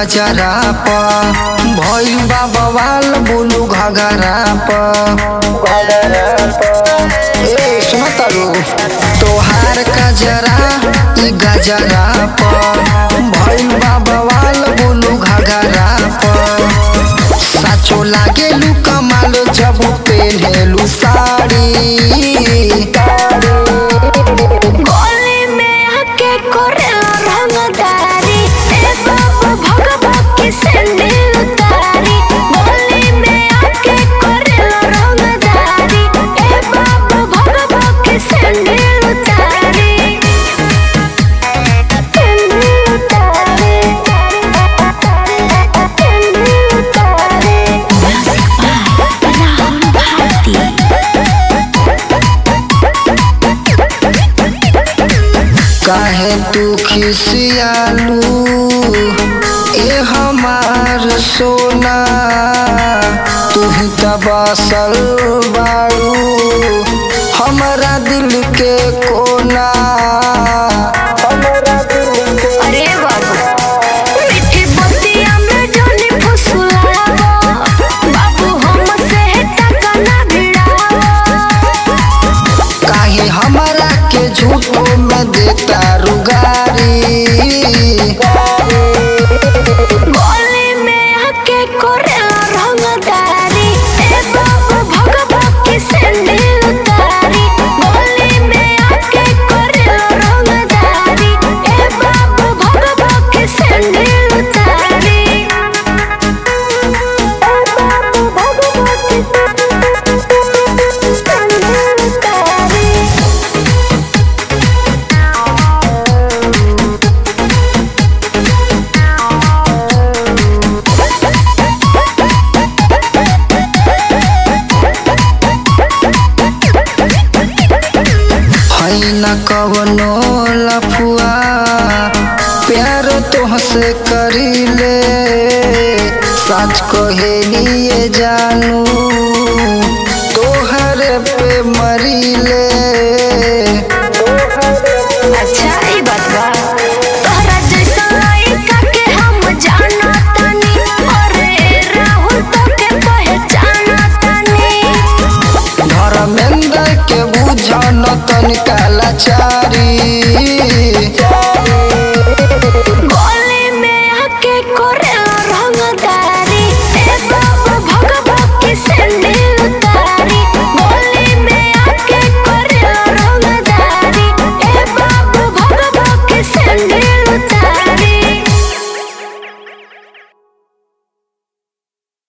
गजरा प भइल बा बवाल बोलू घगरा प ए सुन तारू तोहार गजरा ई गजरा प भइल बा बवाल बोलू घगरा प साचो लागेलू कमाल जब पेन्हेलू साड़ी गली में आके करेला रंगदारी ए बाबू भगवा की सैंडल उतारी गली में आके करेला रंगदारी ए बाबू भगवा की सैंडल उतारी सैंडल उतारी सैंडल उतारी राहुल भारती काहे तू खिसियालू ए हमार सोना तू ही त बसल बाड़ू हमरा दिल के कोना हमरा दिल के अरे बाबू मीठी बतिया में जानी फुसलावा बाबू हमसे टका ना भिड़ावा काहे हमरा के झूठो में देता रुगारी गली में आके करेला रंगदारी ए बाबू भगवा की सैंडल उतारी गली में आके करेला रंगदारी ए बाबू भगवा की सैंडल उतारी ए बाबू भगवा की सैंडल उतारी है न कवनो लफुआ प्यार तोहसे करीले सच कहे लिए जानू